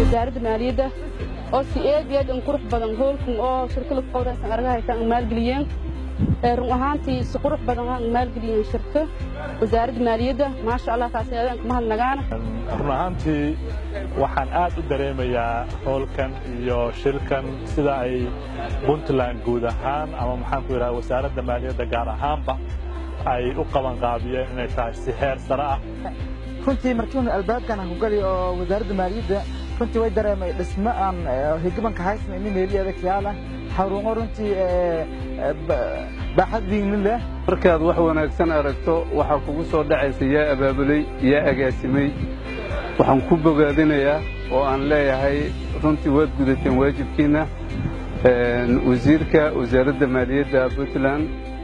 wasaaradda maaliyadda oo si aad iyo aad in qurux badan hoolkan oo shirkada qowraysan arga haytaan maalgeliyeen run ahaantii si qurux badan aan maalgeliyeen shirka wasaaradda maaliyadda maasha allah taasi aadaan kuma hadnagaana run ahaantii waxaan aad u dareemayaa hoolkan iyo shirkan sida ay puntland guud ahaan ama maxaan ku yidhaha wasaaradda maaliyadda gaar ahaanba ay u qabanqaabiyeen inay tahay si heer sare ah runtii markiinu albaabkan aan ku gali oo wasaaradda maaliyadda runtii way dareemay dhismo aan higabanka haysna ini meeli adagyaala xarumo runtii baaxad wiigni leh markaad wax wanaagsan aragto waxaa kugu soo dhacaysa yaa abaabulay yaa agaasimay waxaan ku bogaadinayaa oo aan leeyahay runtii waad gudateen waajibkiinna wasiirka wasaaradda maaliyadda puntland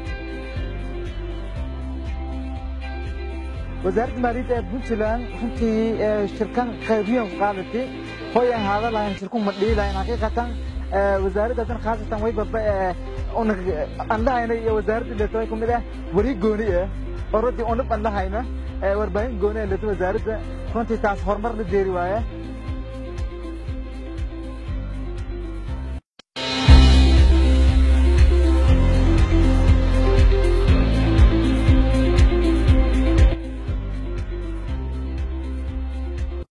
wasaaradda maaliyadda ee puntland runtii shirkan qaybiyan qaadatay hoy aan haada lahayn shirku ma dhihi lahayn xaqiiqatan wasaaradda hadan khaasatan way baba aan lahayna iyo wasaaradda leeto way kumid ah weli gooni ah oo runtii unab aan lahayna warbaahin gooni ah leeto wasaaradda runtii taas horumar la deeri waaya